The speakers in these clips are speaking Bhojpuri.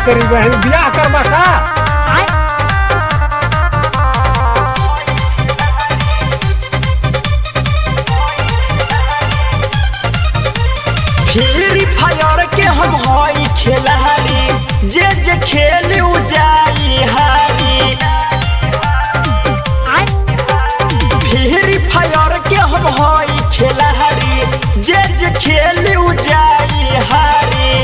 तेरी बहन बियाह करबा का फ्री फायर के हम हई खेलारी जे जे खेली उ जाई हारी फ्री फायर के हम हई खेलारी जे जे खेली उ जाई हारी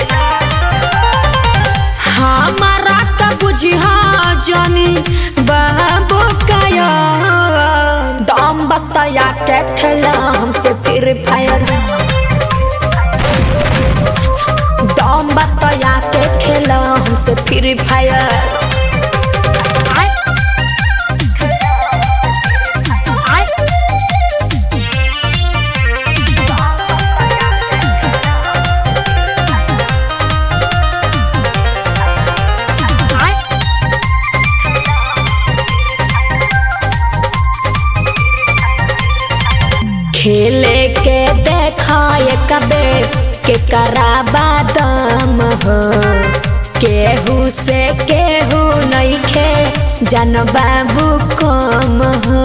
हमारा का बुझिया जानी बाबू काया दाम बताया के खेला हमसे फिर फायर दाम बताया के खेला हमसे फिर फायर खेले के देखाए कबे के कराबा दम हो केहू से केहू नहीं खे जन बाबू कम हो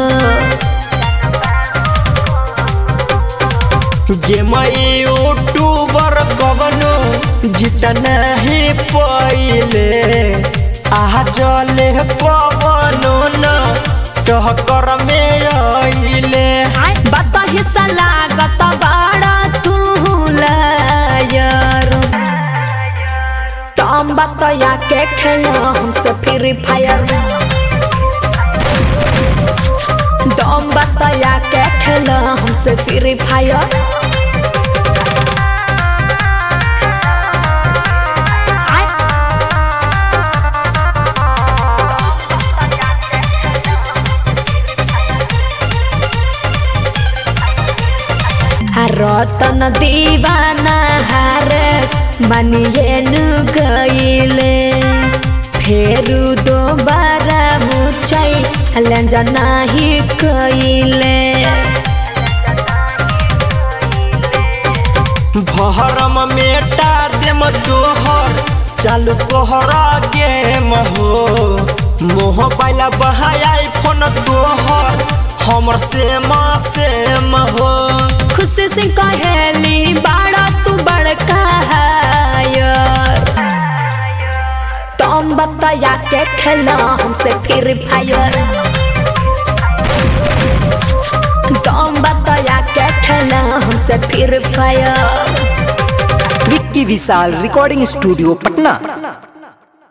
गेम यूट्यूबर कवनो जीत नहीं पहिले आह जले पवनो न टहकर में अइले बता हिस्सा लागत बड़ा तू लायर तम बतया के खेला हमसे फ्री फायर दम बतया के खेला हमसे फ्री फायर रतन दीवाना हार बनिए नु गईले फेरू दोबारा मुचाई लंजा नाही कईले भरम मेटा देम तोहर चालू कोहरा गेम हो मोह पाइला बहाया फोन तोहर हमर सेम सेम हो खुशी से कहेली बाड़ा तू बड़का हायर तुम बताया के खेला हमसे फिर फायर तुम बताया के खेला हमसे फिर fire Vicky Vishal recording studio Patna